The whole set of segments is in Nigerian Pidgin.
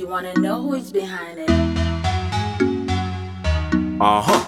You wanna know who's behind it? Uh huh.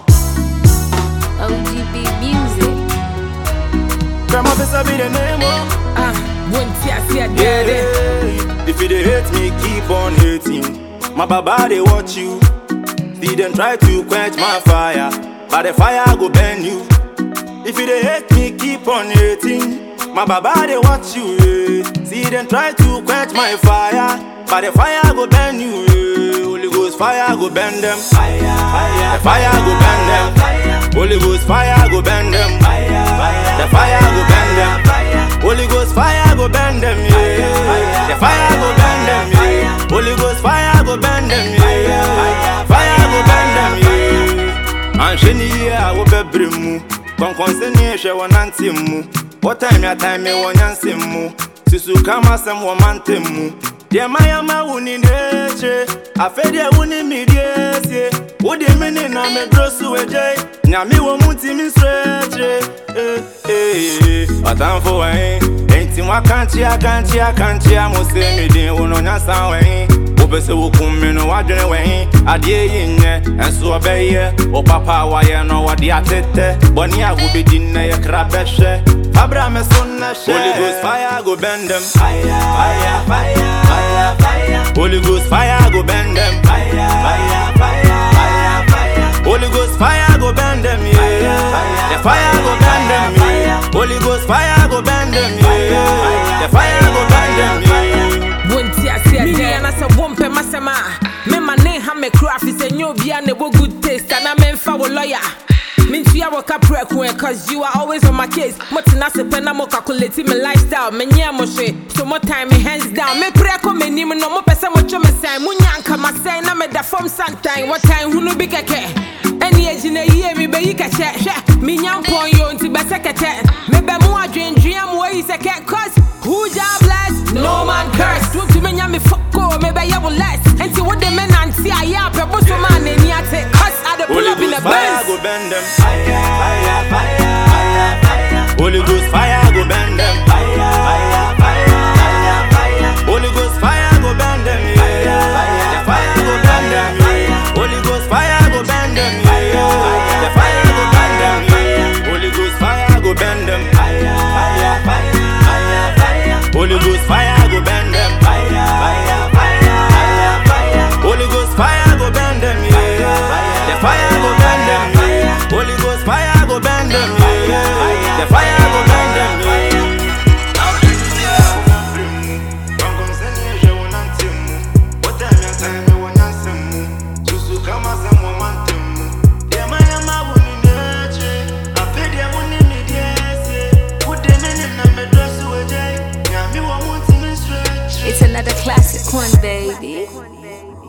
OGB Music. Grandma, this will be the name, oh. Ah, won't ya see a Yeah, daddy? yeah. If you dey hate me, keep on hating. My baba they watch you. See them try to quench my fire, but the fire go burn you. If you dey hate me, keep on hating. My baba they watch you. Yeah. See them try to quench my fire, but the fire go burn you. Yeah. Holy Ghost fire go burn them. Fire, fire, the fire go burn them. Holy Ghost fire go burn them. The fire go burn them. Holy Ghost fire go burn them. Yeah. The fire go burn them. Yeah. Holy Ghost fire go burn them. Yeah. Fire go burn them. Yeah. Anhwɛ ne yie a wobɛbrɛ mu kɔnkɔnse ne ɛhwɛ wɔ nante mu wɔtime atime me wɔ nyanse mu susu kam asɛm wɔ mantem mu deɛ mayama wo ni n'ekyire afei deɛ wo ne me deɛ sie wode me ne na meduro so agyae nyame wɔ mu ntimi nsoro akyire ɔtamfo wɛn enti moakankye akankye akankye a mo sɛ medin wo no nyasa wɛn wopɛ sɛ wokum me no woadwene wɛn adeɛ yi nyɛ ɛnso ɔbɛyɛ wo papa a wayɛ no wɔde atetɛ bɔne a wobɛdi nnɛ yɛ kra bɛhwɛ Abra me son na share. Holy Ghost fire go bend them. Fire, fire, fire, fire, fire. Holy Ghost fire go bend them. Fire, fire, fire, fire, fire. Holy Ghost fire go bend them, yeah. The fire go bend them, yeah. Holy Ghost fire go bend them, yeah. The fire go bend them, yeah. won't ya see a daddy? Me and I won't pay my sema. Me my name ha me craft is a new be and good taste and I'm in for lawyer. Mintua waka preko cause you are always on my case. Motina se pena mo calculate my lifestyle. Me nya mo hwe. So more time me hands down. Me preko me nim no mo pese mo twa me sign. Mo nyanka ma sign na me da from sometime. What time who no be keke. Any age na year me be yika che. Hwe. Me nyampon yo nti be sekete. Me be mo adwendwea mo yi seke cause who ja bless no man curse. Don't to me nya me fuck go me be ya less. Enti what the men anti aya pe bo so man ani ate. Cause I the pull Holy up in the Ghost fire Benz. go bend them. Fire, fire, fire, fire, fire. Holy Ghost fire go bend them. Fire, fire, fire, fire, fire. Holy Ghost fire go bend them. Yeah. The fire go bend them. Yeah. Holy Ghost fire go bend them. Yeah. The fire go bend them. Yeah. Holy Ghost fire go bend them. Fire, fire, fire, fire, fire. Holy Ghost fire go bend them. Fire, fire, fire, fire, fire. Holy Ghost fire go bend them. Yeah. The fire go bend them. Yeah. Holy Ghost fire go bend them. Yeah. The fire go bend them. It's another classic one, baby.